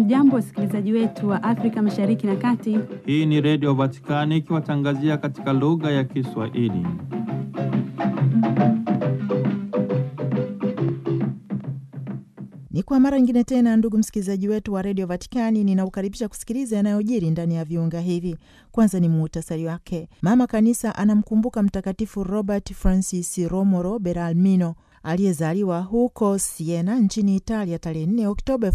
Hamjambo, wasikilizaji wetu wa Afrika Mashariki na Kati. Hii ni Redio Vatikani ikiwatangazia katika lugha ya Kiswahili. Ni kwa mara nyingine tena, ndugu msikilizaji wetu wa redio Vatikani, ninaukaribisha kusikiliza yanayojiri ndani ya viunga hivi. Kwanza ni muhtasari wake. Mama Kanisa anamkumbuka Mtakatifu Robert Francis Romolo Beralmino aliyezaliwa huko Siena nchini Italia tarehe 4 Oktoba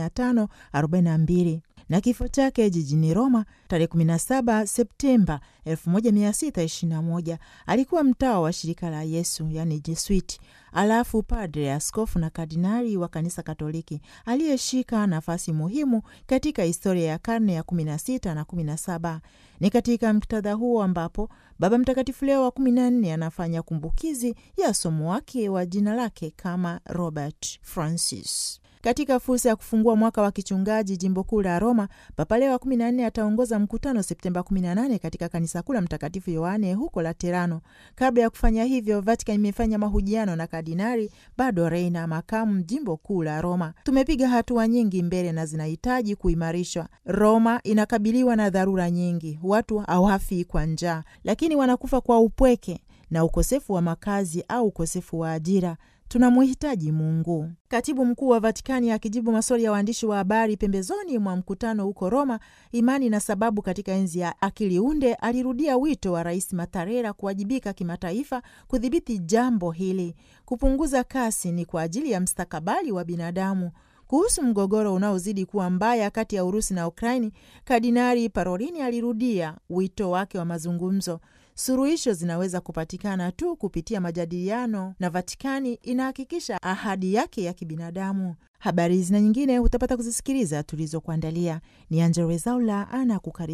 1542 na kifo chake jijini Roma tarehe 17 Septemba 1621. Alikuwa mtawa wa shirika la Yesu yani Jesuiti, alafu padre, askofu na kardinali wa kanisa Katoliki aliyeshika nafasi muhimu katika historia ya karne ya 16 na 17. Ni katika muktadha huo ambapo Baba Mtakatifu Leo wa 14 anafanya kumbukizi ya somo wake wa jina lake kama Robert Francis. Katika fursa ya kufungua mwaka wa kichungaji jimbo kuu la Roma, Papa Leo wa 14 ataongoza mkutano Septemba 18 katika kanisa kuu la Mtakatifu Yohane huko Laterano. Kabla ya kufanya hivyo, Vatican imefanya mahojiano na Kardinali Bado Reina, makamu jimbo kuu la Roma. Tumepiga hatua nyingi mbele na zinahitaji kuimarishwa. Roma inakabiliwa na dharura nyingi, watu hawafi kwa njaa, lakini wanakufa kwa upweke na ukosefu wa makazi au ukosefu wa ajira. Tunamhitaji Mungu. Katibu mkuu wa Vatikani akijibu maswali ya waandishi wa habari pembezoni mwa mkutano huko Roma, imani na sababu katika enzi ya akili unde, alirudia wito wa Rais Mattarella kuwajibika kimataifa kudhibiti jambo hili. Kupunguza kasi ni kwa ajili ya mstakabali wa binadamu. Kuhusu mgogoro unaozidi kuwa mbaya kati ya Urusi na Ukraini, Kardinali Parolini alirudia wito wake wa mazungumzo. Suluhisho zinaweza kupatikana tu kupitia majadiliano na Vatikani inahakikisha ahadi yake ya kibinadamu. Habari hizi na nyingine utapata kuzisikiliza tulizokuandalia. Ni Angella Rwezaula ana